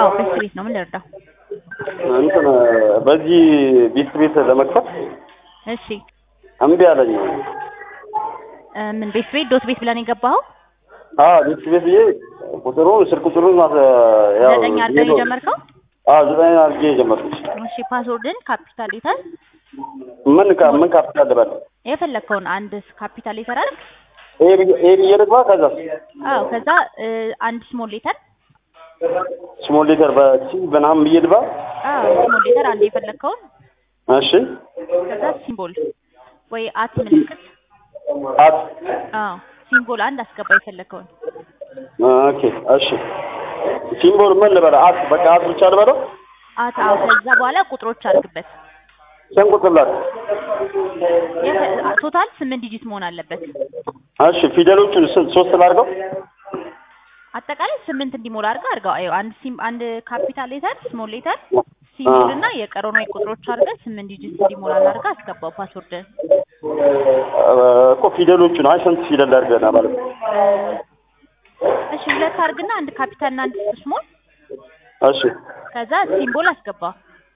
አዎ ቤት ቤት ነው። ምን ልርዳው? እንትን በዚህ ቤት ቤት ለመክፈት እሺ እምቢ አለኝ። እ ምን ቤት ቤት ዶት ቤት ብለን የገባኸው? አዎ ቤት ቤት ብዬ ቁጥሩን ስልክ ቁጥሩን ማስ- ያው ዘጠኝ አድርገህ ነው የጀመርከው? አዎ ዘጠኝ አድርጌ የጀመርኩት። እሺ ፓስወርድን ካፒታል ሌተር ምን ካ ምን ካፒታል ልበል? የፈለግከውን አንድ ካፒታል ሌተር አድርግ። ኤ ብዬ- ኤ ብዬ ልግባ? ከዛ አዎ ከዛ እ አንድ ስሞል ሌተር ስሞል ሌተር በሲ ምናምን ብዬ ልግባ? አዎ ስሞል ሌተር አንድ የፈለግከውን እሺ ከዛ ሲምቦል ወይ አት ምልክት አት አዎ ሲምቦል አንድ አስገባ የፈለግከውን ኦኬ እሺ ሲምቦል ምን ልበል? አት በቃ አት ብቻ ልበለው? አት አዎ ከዛ በኋላ ቁጥሮች አድርግበት። ስንት ቁጥር ላት? የፈ- ቶታል ስምንት ዲጂት መሆን አለበት። እሺ ፊደሎቹን ስንት ሶስት ላድርገው? አጠቃላይ ስምንት እንዲሞላ አድርገህ አድርገው። አይ አንድ ሲም አንድ ካፒታል ሌተር ስሞል ሌተር ሲምቦል እና የቀረውን ወይ ቁጥሮች አድርገህ ስምንት ዲጂት እንዲሞላ አድርገህ አስገባው ፓስወርድ እኮ ፊደሎቹን አይ ስንት ፊደል ላድርገና ማለት ነው? እሺ ሁለት አድርግና አንድ ካፒታል እና አንድ ስሞል እሺ ከዛ ሲምቦል አስገባ።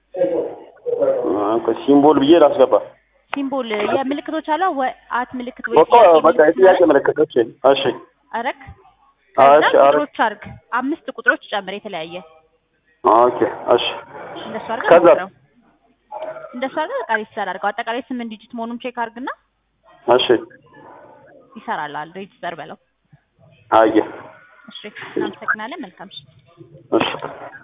ኦኬ ሲምቦል ብዬ ላስገባ። ሲምቦል የምልክቶች አሉ ወይ አት ምልክት ወይ እኮ በቃ የጥያቄ ምልክት እሺ እሺ አረክ አዎ፣ ከዛ እሺ፣ አረግ። ቁጥሮች አድርግ አምስት ቁጥሮች ጨምር የተለያየ ኦኬ እሺ እንደሱ አድርገህ ከዛ? ሞክረው። እንደሱ አድርገህ በቃ ሬጅስተር አድርገው። አጠቃላይ ስምንት ዲጂት መሆኑን ቼክ አድርግና እሺ ይሰራልሃል። ሬጅስተር በለው። አየ እሺ እናመሰግናለን። መልካም እሺ እሺ